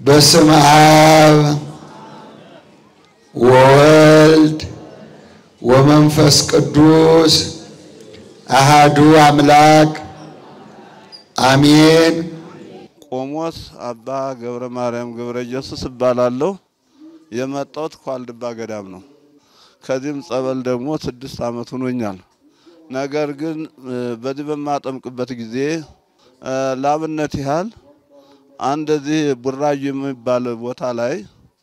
በስመ አብ ወወልድ ወመንፈስ ቅዱስ አሃዱ አምላክ አሜን። ቆሞስ አባ ገብረ ማርያም ገብረ ኢየሱስ እባላለሁ። የመጣሁት ከዋልድባ ገዳም ነው። ከዚህም ጸበል ደግሞ ስድስት ዓመት ሆኖኛል። ነገር ግን በዚህ በማጠምቅበት ጊዜ ላብነት ያህል አንድ እዚህ ቡራዩ የሚባል ቦታ ላይ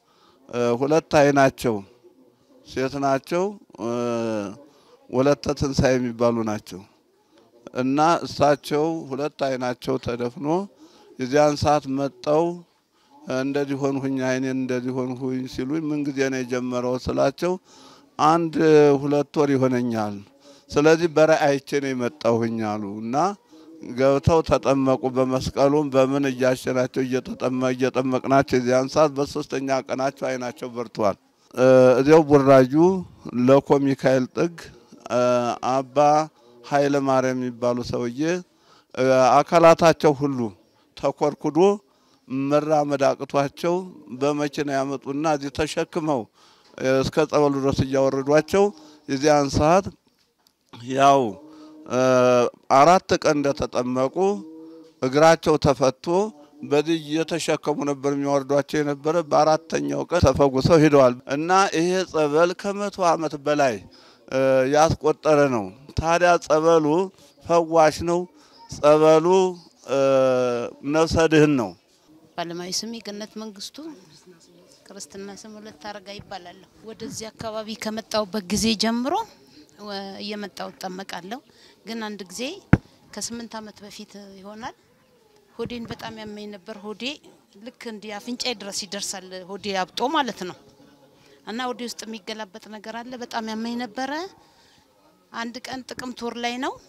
ሁለት አይናቸው ሴት ናቸው፣ ወለተ ትንሣኤ የሚባሉ ናቸው እና እሳቸው ሁለት አይናቸው ተደፍኖ የዚያን ሰዓት መጠው እንደዚህ ሆንሁኝ አይኔን እንደዚህ ሆንሁኝ ሲሉኝ ምን ጊዜ ነው የጀመረው ስላቸው አንድ ሁለት ወር ይሆነኛል። ስለዚህ በራእይ አይቼ ነው የመጣሁኝ አሉ እና ገብተው ተጠመቁ። በመስቀሉም በምን እያሸናቸው እየጠመቅናቸው የዚያን ሰዓት በሶስተኛ ቀናቸው አይናቸው በርተዋል። እዚያው ቡራዩ ለኮ ሚካኤል ጥግ አባ ኃይለ ማርያም የሚባሉ ሰውዬ አካላታቸው ሁሉ ተኮርኩዶ መራመድ አቅቷቸው በመኪና ያመጡና እዚህ ተሸክመው እስከ ጸበሉ ድረስ እያወረዷቸው የዚያን ሰዓት ያው አራት ቀን እንደተጠመቁ እግራቸው ተፈቶ በዚህ እየተሸከሙ ነበር የሚወርዷቸው የነበረ። በአራተኛው ቀን ተፈጉሰው ሄደዋል እና ይሄ ጸበል ከመቶ ዓመት በላይ ያስቆጠረ ነው። ታዲያ ጸበሉ ፈዋሽ ነው። ጸበሉ ነፍሰ ድህን ነው። ባለማዊ ስሜ ገነት መንግስቱ፣ ክርስትና ስም ሁለት አረጋ ይባላለሁ። ወደዚህ አካባቢ ከመጣሁበት ጊዜ ጀምሮ እየመጣሁ እጠመቃለሁ። ግን አንድ ጊዜ ከስምንት ዓመት በፊት ይሆናል ሆዴን በጣም ያመኝ ነበር። ሆዴ ልክ እንዲህ አፍንጫዬ ድረስ ይደርሳል። ሆዴ አብጦ ማለት ነው እና ሆዴ ውስጥ የሚገላበጥ ነገር አለ። በጣም ያመኝ ነበረ። አንድ ቀን ጥቅምት ወር ላይ ነው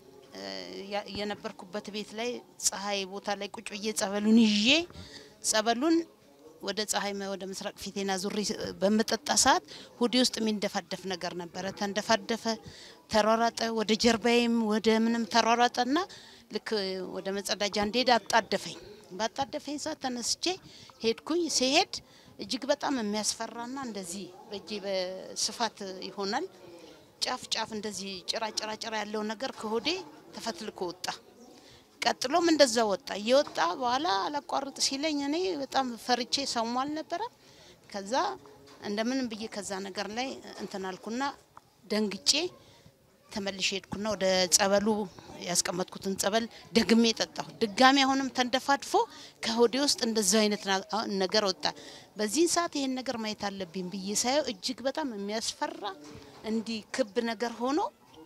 የነበርኩበት ቤት ላይ ፀሐይ ቦታ ላይ ቁጭ ብዬ ጸበሉን ይዤ ጸበሉን ወደ ፀሐይ ወደ ምስራቅ ፊቴና ዙሪ በምጠጣ ሰዓት ሆዴ ውስጥ የሚንደፋደፍ ነገር ነበረ። ተንደፋደፈ፣ ተሯሯጠ፣ ወደ ጀርባዬም ወደ ምንም ተሯሯጠና ልክ ወደ መጸዳጃ እንድሄድ አጣደፈኝ። ባጣደፈኝ ሰዓት ተነስቼ ሄድኩኝ። ሲሄድ እጅግ በጣም የሚያስፈራና እንደዚህ በእጄ በስፋት ይሆናል ጫፍ ጫፍ እንደዚህ ጭራ ጭራ ጭራ ያለው ነገር ከሆዴ ተፈትልኮ ወጣ። ቀጥሎም እንደዛ ወጣ። እየወጣ በኋላ አላቋርጥ ሲለኝ እኔ በጣም ፈርቼ ሰሙ አልነበረ። ከዛ እንደምንም ብዬ ከዛ ነገር ላይ እንትን አልኩና ደንግጬ ተመልሼ ሄድኩና ወደ ጸበሉ ያስቀመጥኩትን ጸበል ደግሜ ጠጣሁ። ድጋሚ አሁንም ተንደፋድፎ ከሆዴ ውስጥ እንደዛ አይነት ነገር ወጣ። በዚህን ሰዓት ይሄን ነገር ማየት አለብኝ ብዬ ሳየው እጅግ በጣም የሚያስፈራ እንዲህ ክብ ነገር ሆኖ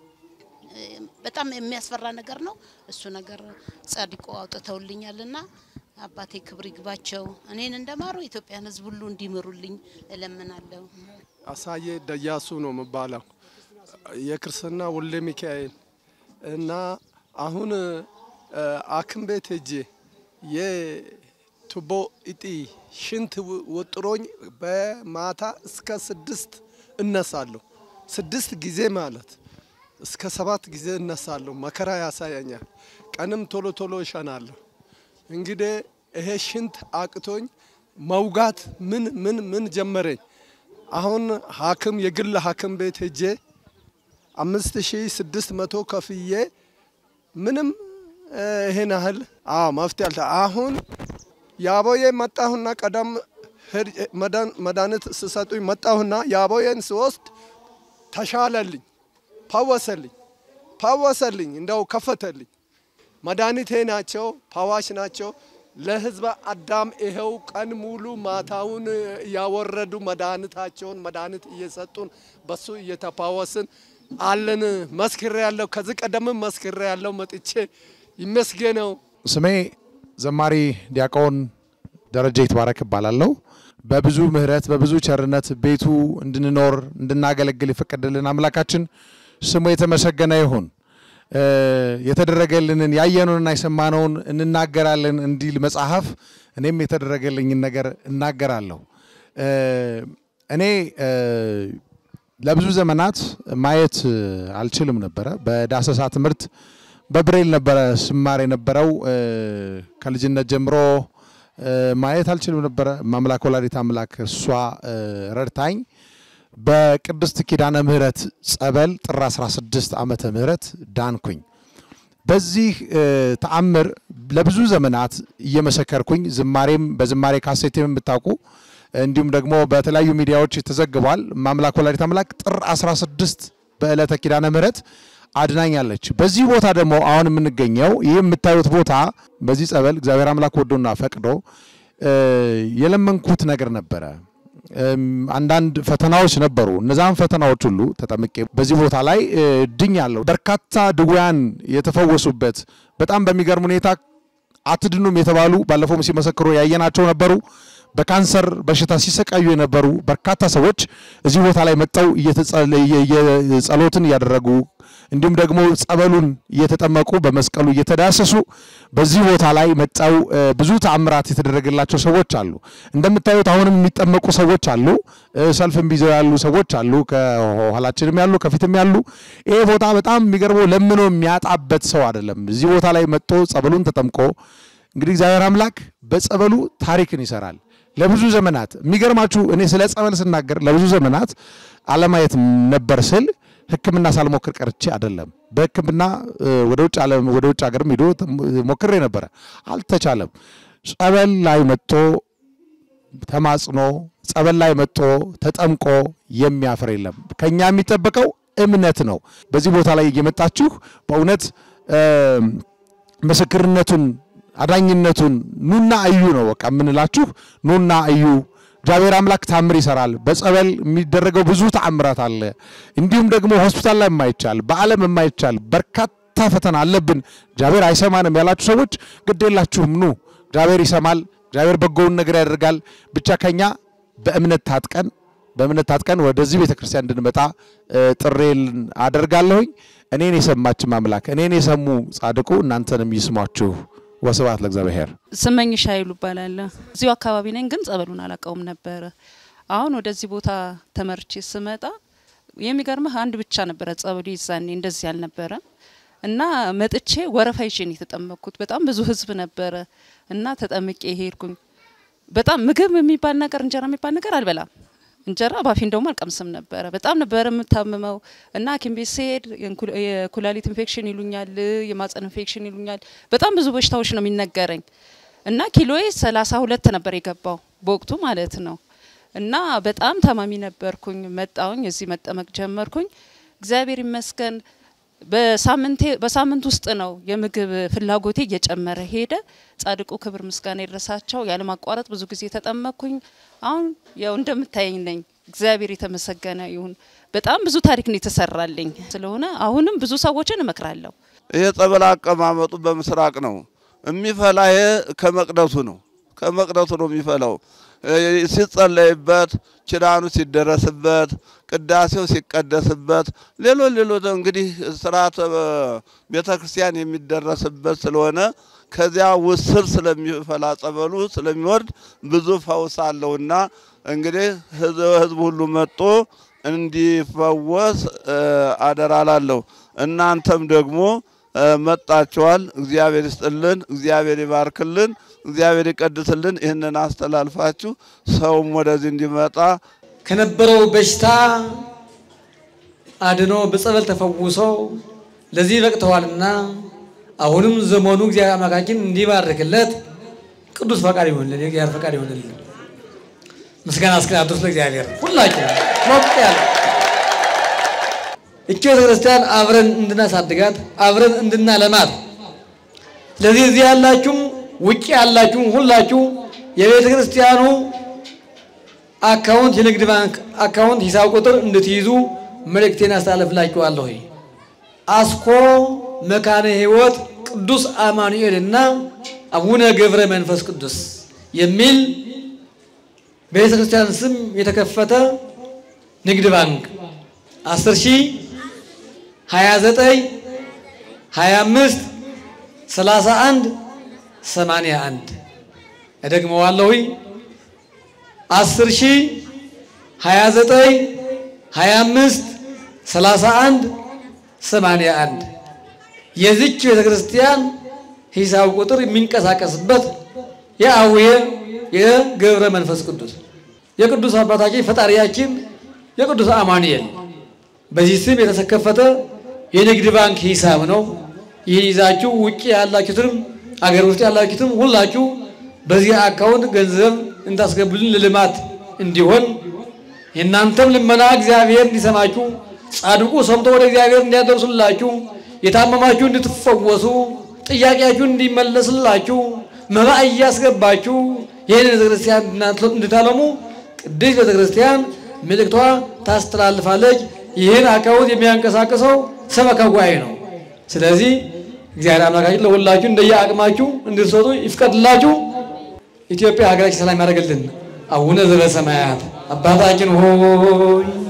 በጣም የሚያስፈራ ነገር ነው። እሱ ነገር ጻድቆ አውጥተውልኛልና አባቴ ክብር ይግባቸው። እኔን እንደማሩ ኢትዮጵያን ሕዝብ ሁሉ እንዲምሩልኝ እለምናለሁ። አሳዬ ደያሱ ነው የምባለው የክርስትና ወልደ ሚካኤል እና አሁን አክም ቤት ሄጄ የቱቦ እጢ ሽንት ወጥሮኝ በማታ እስከ ስድስት እነሳለሁ። ስድስት ጊዜ ማለት እስከ ሰባት ጊዜ እነሳለሁ። መከራ ያሳያኛል። ቀንም ቶሎ ቶሎ እሸናለሁ። እንግዲህ ይሄ ሽንት አቅቶኝ መውጋት ምን ምን ምን ጀመረኝ። አሁን ሐኪም የግል ሐኪም ቤት ሄጄ አምስት ሺ ስድስት መቶ ከፍዬ ምንም ይሄን ያህል አዎ መፍትሄ አልተ አሁን የአቦዬ መጣሁና ቀደም መድኃኒት ስሰጡኝ መጣሁና የአቦዬን ስወስድ ተሻለልኝ፣ ፓወሰልኝ ፓወሰልኝ እንደው ከፈተልኝ። መድኃኒቴ ናቸው፣ ፓዋሽ ናቸው። ለህዝበ አዳም ይኸው ቀን ሙሉ ማታውን እያወረዱ መድኃኒታቸውን መድኃኒት እየሰጡን በሱ እየተፓወስን አለን። መስክሬ ያለው ከዚህ ቀደምም መስክሬ ያለው መጥቼ ይመስገነው። ስሜ ዘማሪ ዲያቆን ደረጀ ይትባረክ እባላለሁ። በብዙ ምሕረት በብዙ ቸርነት ቤቱ እንድንኖር እንድናገለግል የፈቀደልን አምላካችን ስሙ የተመሰገነ ይሁን። የተደረገልንን ያየነውንና የሰማነውን እንናገራለን እንዲል መጽሐፍ፣ እኔም የተደረገልኝን ነገር እናገራለሁ። እኔ ለብዙ ዘመናት ማየት አልችልም ነበረ። በዳሰሳ ትምህርት በብሬል ነበረ ስማር የነበረው ከልጅነት ጀምሮ ማየት አልችልም ነበረ። ማምላክ ወላዲት አምላክ እሷ ረድታኝ በቅድስት ኪዳነ ምሕረት ጸበል ጥር 16 ዓመተ ምህረት ዳንኩኝ። በዚህ ተአምር ለብዙ ዘመናት እየመሰከርኩኝ ዝማሬም በዝማሬ ካሴትም የምታውቁ እንዲሁም ደግሞ በተለያዩ ሚዲያዎች ተዘግቧል። ማምላክ ወላዲት አምላክ ጥር 16 በዕለተ ኪዳነ ምሕረት አድናኛለች። በዚህ ቦታ ደግሞ አሁን የምንገኘው ይህ የምታዩት ቦታ በዚህ ጸበል እግዚአብሔር አምላክ ወዶና ፈቅዶ የለመንኩት ነገር ነበረ። አንዳንድ ፈተናዎች ነበሩ። እነዛን ፈተናዎች ሁሉ ተጠምቄ በዚህ ቦታ ላይ ድኛለሁ። በርካታ ድውያን የተፈወሱበት በጣም በሚገርም ሁኔታ አትድኑም የተባሉ ባለፈውም ሲመሰክሩ ያየናቸው ነበሩ። በካንሰር በሽታ ሲሰቃዩ የነበሩ በርካታ ሰዎች እዚህ ቦታ ላይ መጥተው ጸሎትን እያደረጉ እንዲሁም ደግሞ ጸበሉን እየተጠመቁ በመስቀሉ እየተዳሰሱ በዚህ ቦታ ላይ መጥተው ብዙ ተአምራት የተደረገላቸው ሰዎች አሉ። እንደምታዩት አሁንም የሚጠመቁ ሰዎች አሉ። ሰልፍም ቢዘው ያሉ ሰዎች አሉ። ከኋላችንም ያሉ ከፊትም ያሉ። ይሄ ቦታ በጣም የሚገርመው ለምኖ የሚያጣበት ሰው አይደለም። እዚህ ቦታ ላይ መጥቶ ጸበሉን ተጠምቆ እንግዲህ እግዚአብሔር አምላክ በጸበሉ ታሪክን ይሰራል። ለብዙ ዘመናት የሚገርማችሁ እኔ ስለ ጸበል ስናገር ለብዙ ዘመናት አለማየት ነበር ስል ሕክምና ሳልሞክር ቀርቼ አይደለም። በሕክምና ወደ ውጭ ዓለም ወደ ውጭ ሀገርም ሄዶ ሞክሬ ነበረ፣ አልተቻለም። ጸበል ላይ መጥቶ ተማጽኖ ጸበል ላይ መጥቶ ተጠምቆ የሚያፍር የለም። ከኛ የሚጠበቀው እምነት ነው። በዚህ ቦታ ላይ እየመጣችሁ በእውነት ምስክርነቱን አዳኝነቱን ኑና እዩ ነው በቃ የምንላችሁ። ኑና እዩ። እግዚአብሔር አምላክ ታምር ይሰራል። በጸበል የሚደረገው ብዙ ተአምራት አለ። እንዲሁም ደግሞ ሆስፒታል ላይ የማይቻል በዓለም የማይቻል በርካታ ፈተና አለብን። እግዚአብሔር አይሰማንም ያላችሁ ሰዎች ግድ የላችሁም፣ ኑ። እግዚአብሔር ይሰማል። እግዚአብሔር በጎውን ነገር ያደርጋል። ብቻ ከኛ በእምነት ታጥቀን በእምነት ታጥቀን ወደዚህ ቤተ ክርስቲያን እንድንመጣ ጥሬን አደርጋለሁኝ። እኔን የሰማችም አምላክ እኔን የሰሙ ጻድቁ እናንተንም ይስሟችሁ። ወስብሐት ለእግዚአብሔር። ስመኝሽ ኃይሉ እባላለሁ። እዚሁ አካባቢ ነኝ፣ ግን ጸበሉን አላውቀውም ነበረ። አሁን ወደዚህ ቦታ ተመርቼ ስመጣ የሚገርምህ አንድ ብቻ ነበረ ጸበሉ ይዛኔ እንደዚህ አልነበረም። እና መጥቼ ወረፋ ይዤ ነው የተጠመቅኩት። በጣም ብዙ ህዝብ ነበረ እና ተጠምቄ ሄድኩኝ። በጣም ምግብ የሚባል ነገር እንጀራ የሚባል ነገር አልበላም። እንጀራ ባፊ እንደውም አልቀምስም ነበረ። በጣም ነበረ የምታምመው እና ሐኪም ቤት ስሄድ የኩላሊት ኢንፌክሽን ይሉኛል፣ የማጸን ኢንፌክሽን ይሉኛል። በጣም ብዙ በሽታዎች ነው የሚነገረኝ እና ኪሎዬ ሰላሳ ሁለት ነበር የገባው በወቅቱ ማለት ነው። እና በጣም ታማሚ ነበርኩኝ። መጣውኝ እዚህ መጠመቅ ጀመርኩኝ። እግዚአብሔር ይመስገን በሳምንቴ በሳምንት ውስጥ ነው የምግብ ፍላጎቴ እየጨመረ ሄደ። ጻድቁ ክብር ምስጋና ይድረሳቸው። ያለማቋረጥ ብዙ ጊዜ ተጠመቅኩኝ። አሁን ያው እንደምታየኝ ነኝ። እግዚአብሔር የተመሰገነ ይሁን። በጣም ብዙ ታሪክ ነው የተሰራልኝ ስለሆነ አሁንም ብዙ ሰዎችን እመክራለሁ። ይሄ ጸበል አቀማመጡ በምስራቅ ነው የሚፈላ። ይሄ ከመቅደሱ ነው ከመቅደሱ ነው የሚፈላው። ሲጸለይበት፣ ኪዳኑ ሲደረስበት፣ ቅዳሴው ሲቀደስበት፣ ሌሎች ሌሎች እንግዲህ ስርዓተ ቤተ ክርስቲያን የሚደረስበት ስለሆነ ከዚያ ውስር ስለሚፈላ ጸበሉ ስለሚወርድ ብዙ ፈውስ አለውና እንግዲህ ህዝብ ሁሉ መጥቶ እንዲፈወስ አደራ ላለሁ። እናንተም ደግሞ መጣችኋል። እግዚአብሔር ይስጥልን፣ እግዚአብሔር ይባርክልን፣ እግዚአብሔር ይቀድስልን። ይህንን አስተላልፋችሁ ሰውም ወደዚህ እንዲመጣ ከነበረው በሽታ አድኖ በጸበል ተፈውሰው ለዚህ በቅተዋልና አሁንም ዘመኑ እግዚአብሔር አምላካችን እንዲባርክለት ቅዱስ ፈቃድ ይሆንልን፣ የእግዚአብሔር ፈቃድ ይሆንልን። ምስጋና እስከ አድርስ ለእግዚአብሔር ሁላችን ሞቅ ያለ እቺ ቤተክርስቲያን አብረን እንድናሳድጋት አብረን እንድናለማት። ስለዚህ እዚህ ያላችሁም ውጭ ያላችሁም ሁላችሁ የቤተ ክርስቲያኑ አካውንት የንግድ ባንክ አካውንት ሂሳብ ቁጥር እንድትይዙ መልእክቴን አስተላልፍላችኋለሁ። አስኮ መካነ ሕይወት ቅዱስ አማኑኤል እና አቡነ ገብረ መንፈስ ቅዱስ የሚል በቤተ ክርስቲያን ስም የተከፈተ ንግድ ባንክ 10 ሺህ 29 25 31 81 እደግመዋለሁ። 10 ሺህ 29 25 31 81 የዚች ቤተ ክርስቲያን ሂሳብ ቁጥር የሚንቀሳቀስበት የአቡየ የገብረ መንፈስ ቅዱስ የቅዱስ አባታችን ፈጣሪያችን የቅዱስ አማኑኤል በዚህ ስም የተከፈተ የንግድ ባንክ ሂሳብ ነው። ይህን ይዛችሁ ውጭ ያላችሁትም አገር ውስጥ ያላችሁትም ሁላችሁ በዚህ አካውንት ገንዘብ እንታስገቡልን ለልማት እንዲሆን የእናንተም ልመና እግዚአብሔር እንዲሰማችሁ ጻድቁ ሰምቶ ወደ እግዚአብሔር እንዲያደርሱላችሁ የታመማችሁ እንድትፈወሱ ጥያቄያችሁ እንዲመለስላችሁ መባ እያስገባችሁ ይህን ቤተክርስቲያን እንድታለሙ ቅድስት ቤተክርስቲያን መልእክቷ ታስተላልፋለች። ይህን አካውንት የሚያንቀሳቅሰው ሰበካ ጉባኤ ነው። ስለዚህ እግዚአብሔር አምላካችን ለሁላችሁ እንደየ አቅማችሁ እንድትሰጡ ይፍቀድላችሁ። ኢትዮጵያ ሀገራችን ሰላም ያደርግልን። አቡነ ዘበሰማያት አባታችን ሆይ